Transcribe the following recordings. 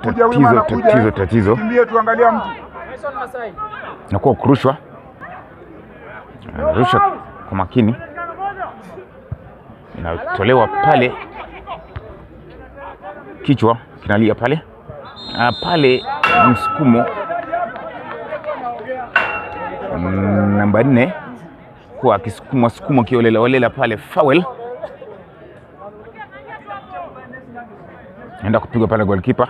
Kuja wima tatizo anakuja, tatizo eh. tatizo Kimbie tuangalia mtu. nakuwa kurushwa rusha kwa makini inatolewa pale kichwa kinalia pale ah, pale msukumo Mm, namba nne kuwa akisukumwa sukumwa kiolela olela pale foul enda kupigwa pale goalkeeper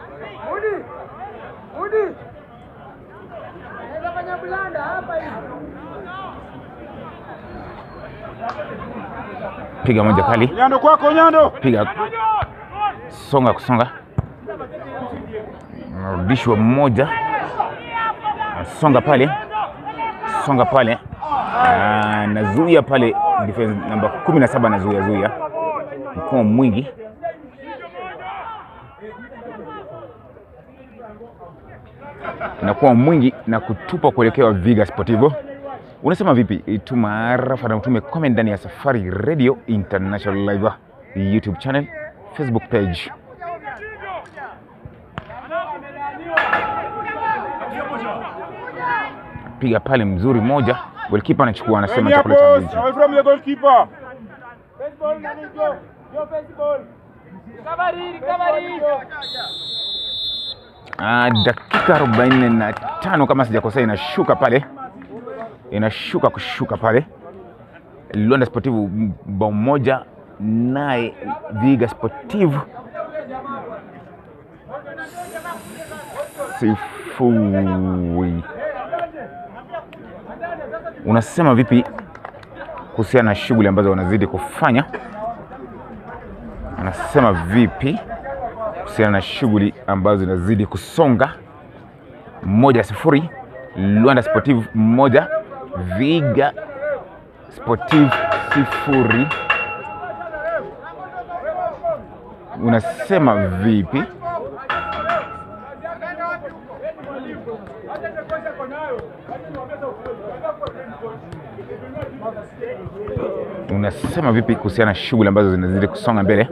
piga moja kali Nyando kwako Nyando. piga songa kusonga narudishwa mmoja songa pale songa pale Ah, nazuia pale defense namba kumi na saba nazuia zuia mkono mwingi nakuwa mwingi na kutupa kuelekea Viga Sportivo. Unasema vipi? Tuma arafa na utume comment ndani ya Safari Radio International Live YouTube channel, Facebook page. Piga pale mzuri moja, goalkeeper anachukua, anasema Enya chakula cha boss, mbichi. away from the goalkeeper. Ah, dakika 45 kama sijakosea, inashuka pale, inashuka kushuka pale. Luanda Sportivo bao moja, naye Viga Sportivo sifuri. Unasema vipi kuhusiana na shughuli ambazo wanazidi kufanya? Anasema vipi kuhusiana na shughuli ambazo zinazidi kusonga? Moja sifuri, Luanda Sportive moja, Viga Sportive sifuri. Unasema vipi? Unasema vipi kuhusiana na shughuli ambazo zinazidi kusonga mbele?